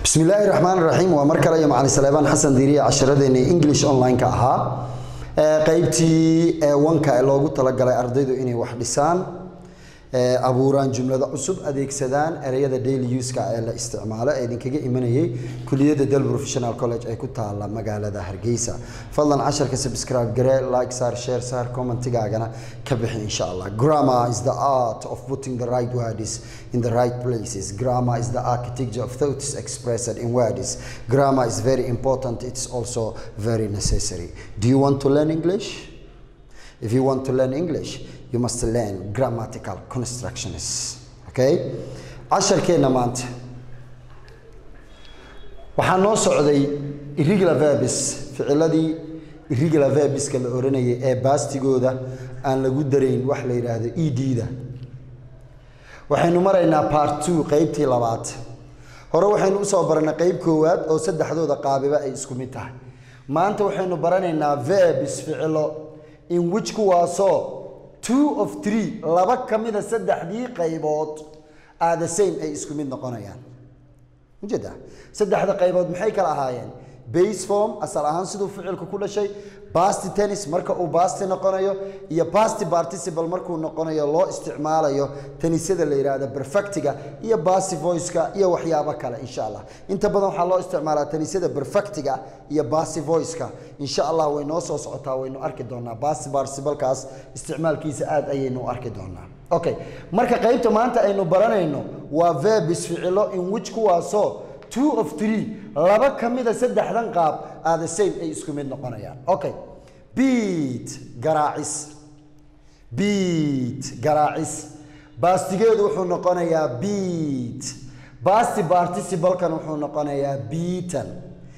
bismi illaahi raxmaan raxiim waa mar kale iyo macalin saleebaan xasan diiriye casharadeenii english online-ka ahaa qaybtii wanka ee loogu talagalay ardaydu inay wax dhisaan abuuraan jumlado cusub adeegsadaan ereyada daily uska ee la isticmaalo ee idinkaga imanayay kuliyadda del professional college ee ku taala magaalada hargeysa fadlan casharka subscribe garee like saar share saar commentigaagana ka bixi insha allah grammar is the art of putting the right words in the right places grammar is the architecture of thoughts expressed in words grammar is very important it's also very necessary do you want to learn english if you want to learn english you must learn grammatical constructions okay casharkeenna maanta waxaa noo socday irregular verbs ficiladii irregular verbiska la oranayay ee baastigooda aan lagu darayn wax la yidhaahdo e d-da waxaynu maraynaa part two qeybtii labaad hore waxaynu usoo baranay qeyb koowaad oo saddexdooda qaabiba ay isku mid tahay maanta waxaynu baranaynaa verbs ficilo in which kuwaasoo two of three laba ka mida saddexdii qaybood are the same ay isku mid noqonayaan ujeeda saddexda qaybood maxay kala ahaayeen base form asal ahaan siduu ficilku ku dhashay basti tennis marka uu basti noqonayo iyo basti participle markuu noqonayo loo isticmaalayo tenisyada la yidhaahdo perfectiga iyo basti voiceka iyo waxyaabo kale insha allah inta badan waxaa loo isticmaalaa tenisyada perfectiga iyo basti voiceka insha allah way noo soo socotaa waynu arki doonaa basti participlekaas isticmaalkiisa aad ayaynu u arki doonaa okay marka qaybta maanta aynu baranayno waa verbis ficilo in which kuwaasoo two of three laba ka mida saddexdan qaab are the same ay isku mid noqonayaan okay beat garaacis beat garaacis baastigeedu wuxuu noqonayaa beat basti particibalkan wuxuu noqonayaa beaten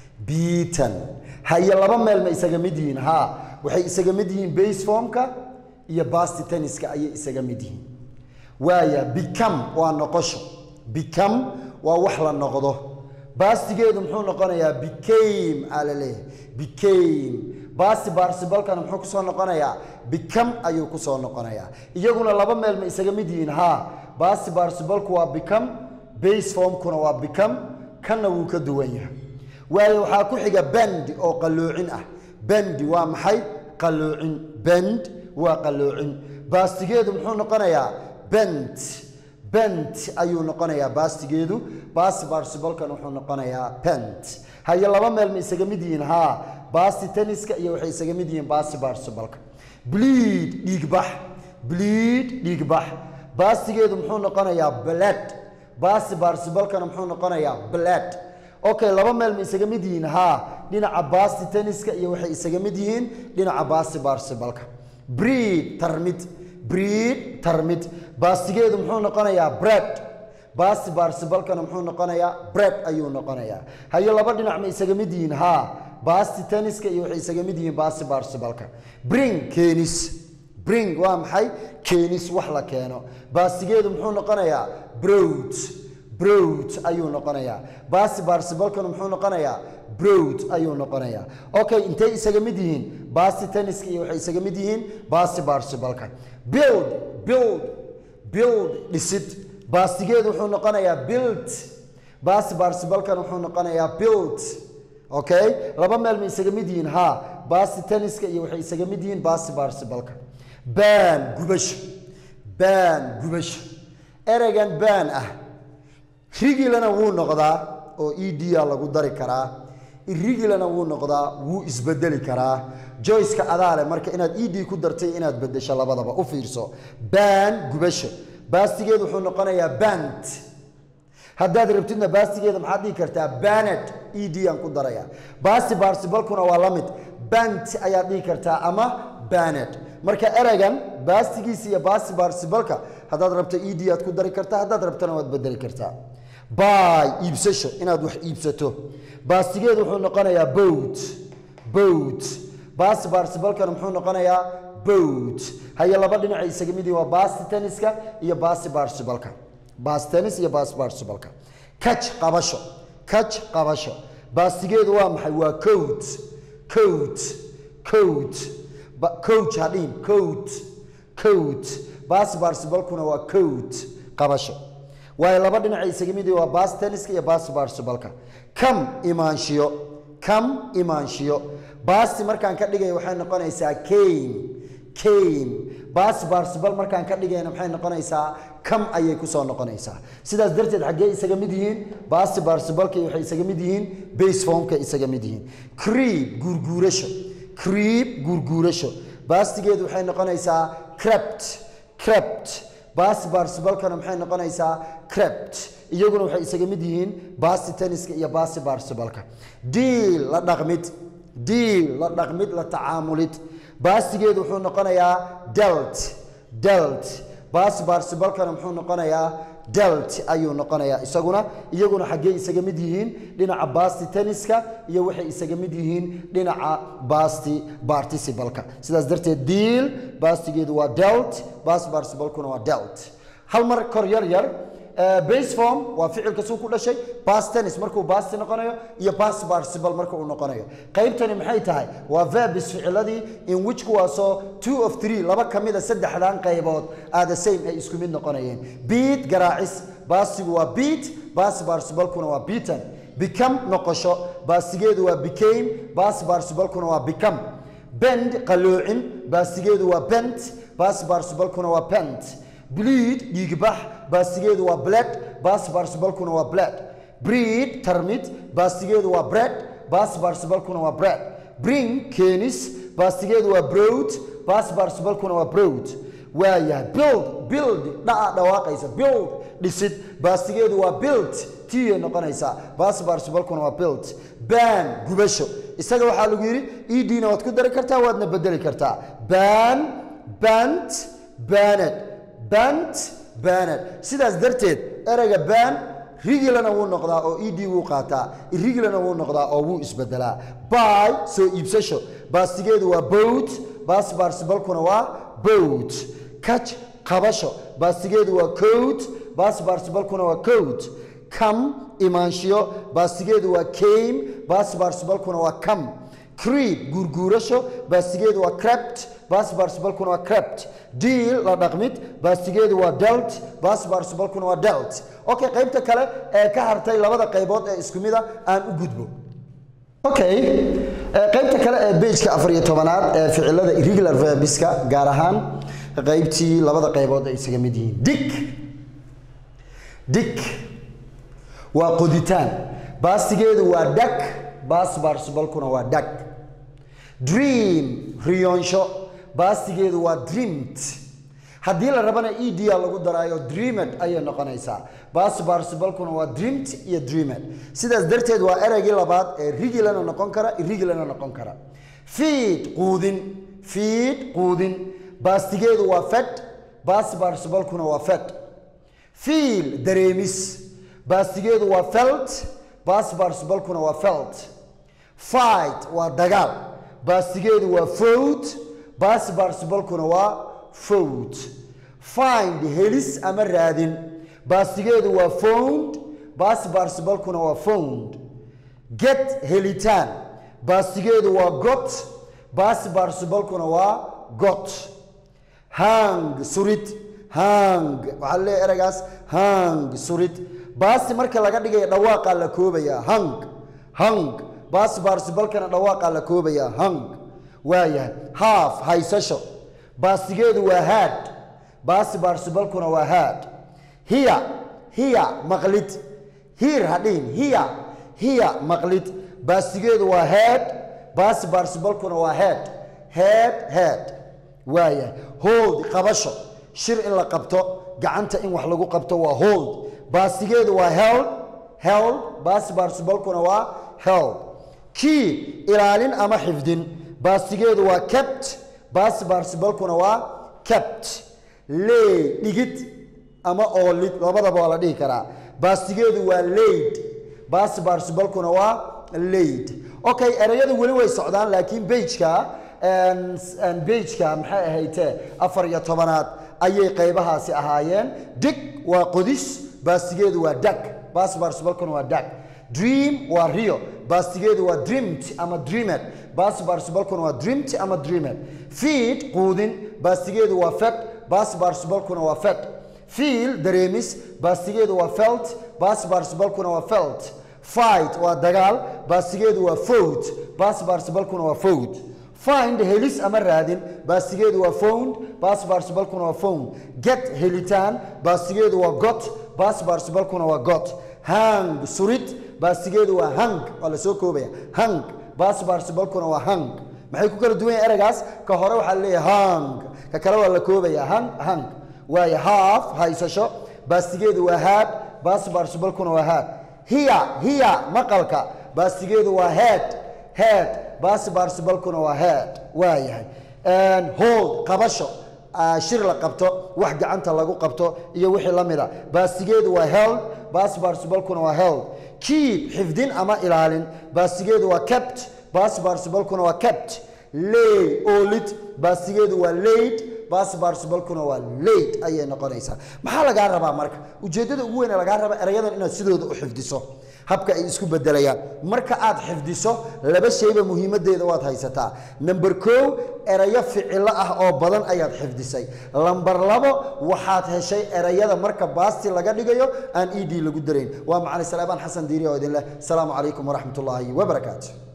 beaten haye laba meel ma isaga mid yihiin ha waxay isaga mid yihiin base formka iyo basti tenniska ayay isaga mid yihiin waaya become waa noqosho become waa wax la noqdo baastigeedu muxuu noqonayaa became aa la leeyahay became basti barsibalkana muxuu kusoo noqonayaa become ayuu kusoo noqonayaa iyaguna laba meel ma isaga mid yihiin ha basti barsibalku waa become base formkuna waa become kanna wuu ka duwan yahay waayo waxaa ku xiga bend oo qalloocin ah bendi waa maxay qalloocin bend waa qalloocin baastigeedu muxuu noqonayaa bent bent ayuu noqonayaa baastigeedu basti barsibalkan wuxuu noqonayaa bent haye laba meel ma isaga mid yihiin haa basti tenniska iyo waxay isaga mid yihiin basti barsibalka bleed dhiigbax bleed dhiigbax baastigeedu muxuu noqonayaa bled basti barsibalkana muxuu noqonayaa bled okay laba meel ma isaga mid yihiin haa dhinaca basti tenniska iyo waxay isaga mid yihiin dhinaca basti barsibalka breed tarmid breed tarmid baastigeedu muxuu noqonayaa bread basti barsibalkana muxuu noqonayaa bread ayuu noqonayaa haye laba dhinac ma isaga mid yihiin haa basti tenniska iyo waxay isaga mid yihiin basti barsibalka bring keenis bring waa maxay keenis wax la keeno baastigeedu muxuu noqonayaa brod brod ayuu noqonayaa basti barsibalkana muxuu noqonayaa brod ayuu noqonayaa okay intay isaga mid yihiin basti tenniska iyo waxay isaga mid yihiin basti barsibalka build build build dhisid baastigeedu wuxuu noqonayaa build basti barsibalkan wuxuu noqonayaa build okay laba meel ma isaga mid yihiin ha basti tenniska iyo waxay isaga mid yihiin basti barsibalka ban gubasho ban gubasho ereygan ban ah rigilana wuu noqdaa oo e d a lagu dari karaa irigilana wuu noqdaa wuu isbedeli karaa joyceka adaale marka inaad e d ku dartay inaad bedesho labadaba u fiirso ban gubasho baastigeedu wuxuu noqonayaa bant haddaad rabtidna baastigeeda maxaad dhihi kartaa banet e d aan ku daraya basti barsibalkuna waa la mid bant ayaad dhihi kartaa ama banet marka ereygan baastigiisa iyo basti barsibalka haddaad rabto e d aad ku dari kartaa haddaad rabtana waad bedeli kartaa bay iibsasho inaad wax iibsato baastigeedu wuxuu noqonayaa bowt bowt basti barsibalkana muxuu noqonayaa bowt haye laba dhinacay isaga mid yihin waa basti tenniska iyo basti barsibalka basti tennis iyo basti barsibalka kaj qabasho kaj qabasho baastigeedu waa maxay waa coat coat coat coach hadhihin coat coat basti barsibalkuna waa coat qabasho waayo laba dhinaca isaga mid waa bas tenniska iyo bas particibalka kam imaanshiyo kam imaanshiyo basti markaan ka dhigaya waxay noqonaysaa came came bas participle markaan ka dhigayna maxay noqonaysaa kam ayay kusoo noqonaysaa sidaas darteed xaggee isaga mid yihiin basti participleka waxay isaga mid yihiin base formka isaga mid yihiin creep guurguurasho creep guurguurasho bastigeedu waxay noqonaysaa crept crept basti participlekana maxay noqonaysaa crept iyaguna waxay isaga mid yihiin basti tenniska iyo basti participleka deal la dhaqmid deal la dhaqmid la tacaamulid bastigeedu wuxuu noqonayaa delt delt basti participlekana muxuu noqonayaa delt ayuu noqonayaa isaguna iyaguna xaggee isaga mid yihiin dhinaca basti tenniska iyo waxay isaga mid yihiin dhinaca basti participleka sidaas darteed deal bastigeedu waa delt basti participlekuna waa delt hal mar kor yar yar base form waa ficilka suu ku dhashay bas tennis markuu basti noqonayo iyo bas participle marka uu noqonayo qaybtani maxay tahay waa verbs ficiladii in which kuwaasoo two of three laba ka mida saddexdan qaybood are the same ay isku mid noqonayeen beat garaacis bastigu waa beat bas participlekuna waa beaten become noqosho bastigeedu waa became bas participlekuna waa become bend qalloocin bastigeedu waa bent bas participlekuna waa bent bleed dhiigbax baastigeedu waa bled bas participlekuna waa bled breed tarmid baastigeedu waa bread bas participlekuna waa bread bring keenis baastigeedu waa broad bas participlekuna waa broad waayahay build build dhaca dhawaaqaysa build dhisid baastigeedu waa built tiyay noqonaysaa bas participlekuna waa built ban gubasho isaga waxaa lagu yidhi edna waad ku dari kartaa waadna bedeli kartaa ban bant baned bant baned sidaas darteed ereyga ban rigilana wuu noqdaa oo ed wuu qaataa irigilana wuu noqdaa oo wuu isbedelaa by soo iibsasho baastigeedu waa boat bas participlekuna waa boat catch qabasho baastigeedu waa coat bas participlekuna waa coat come imaanshiyo baastigeedu waa came bas participlekuna waa come creep guurguurasho baastigeedu waa crept bas participlekuna waa crept deal la dhaqmid baastigeedu waa delt bas participlekuna waa delt okay qaybta kale ee ka hartay labada qaybood ee isku mida aan u gudbo okay qaybta kale ee bejka afar iyo tobanaad ee ficilada irregular verbiska gaar ahaan qaybtii labada qaybood ay isaga mid yihiin dik dik waa qoditaan baastigeedu waa dak bas participlekuna waa dak dream riyoonsho baastigeedu waa dreamed haddii la rabana ed a lagu daraayo dreamed ayay noqonaysaa bas participlekuna waa dreamed iyo dreamed sidaas darteed waa ereygii labaad ee rigilana noqon kara irigilana noqon kara fiid quudin fiid quudin baastigeedu waa fed bas participlekuna waa fed fiil dareemis baastigeedu waa felt bas participlekuna waa felt fight waa dagaal baastigeedu waa fowd bas participlekuna waa fowd find helis ama raadin baastigeedu waa found bas participlekuna waa found get helitaan baastigeedu waa got bas participlekuna waa got hang surid hang waxaa leeyahay ereygaas hang surid baasti marka laga dhigaya dhawaaqaa la koobayaa hang hang baasti participlekana dhawaaqaa la koobayaa hang waayahay haaf haysasho baastigeedu waa haad baasti participlekuna waa haad hiya hiya maqlid hiir hadhihin hiya hiya maqlid baastigeedu waa head baasti participlekuna waa head head head waayahay hold qabasho shir in la qabto gacanta in wax lagu qabto waa hold baastigeedu waa held held baasti participlekuna waa held keep ilaalin ama xifdin baastigeedu waa kept baasti participlekuna waa kept lay dhigid ama oolid labadaba waa la dhihi karaa baastigeedu waa laid baasti participlekuna waa laid okay ereyadu weli way socdaan laakiin bejka bejka maxay ahaytee afar iyo tobanaad ayay qaybahaasi ahaayeen dig waa qodis baastigeedu waa dag baasti participlekuna waa dag dream waa rio baastigeedu waa dreamed ama dreamed baasti participlekuna waa dreamed ama dreamed feed quudin baastigeedu waa fed baasti participlekuna waa fed feel dareemis baastigeedu waa felt bas particibalkuna waa felt fight waa dagaal baastigeedu waa fowd bas particibalkuna waa fowd find helis ama raadin baastigeedu waa found bas particibalkuna waa found get helitaan baastigeedu waa got bas particibalkuna waa got hang surid baastigeedu waa hang waa la soo koobaya hang bas particibalkuna waa hang maxay ku kala duwan yahay ereygaas ka hore waxaa leeyahay hang ka kale waa la koobaya hang hang waayo half haysasho baastigeedu waa haad bas particibalkuna waa haad hiya hiya maqalka baastigeedu waa head head bas particibalkuna waa head waa yahay hold qabasho shir la qabto wax gacanta lagu qabto iyo wixii la mida baastigeedu waa held bas particibalkuna waa held keep xifdin ama ilaalin baastigeedu waa kept bas particibalkuna waa kept lay oolid baastigeedu waa laid bas particibalkuna waa laid ayay noqonaysaa maxaa lagaa rabaa marka ujeeddada ugu weyn ee lagaa raba erayadan inaad sidooda u xifdiso habka ay isku bedelayaan marka aad xifdiso laba shayba muhiimadeeda waad haysataa number kow erayo ficilo ah oo badan ayaad xifdisay lamber labo waxaad heshay erayada marka baasti laga dhigayo aan ed lagu darayn waa macali salaabaan xasan diiri oo idin leh asalaamu calaykum waraxmat ullaahi wabarakaatu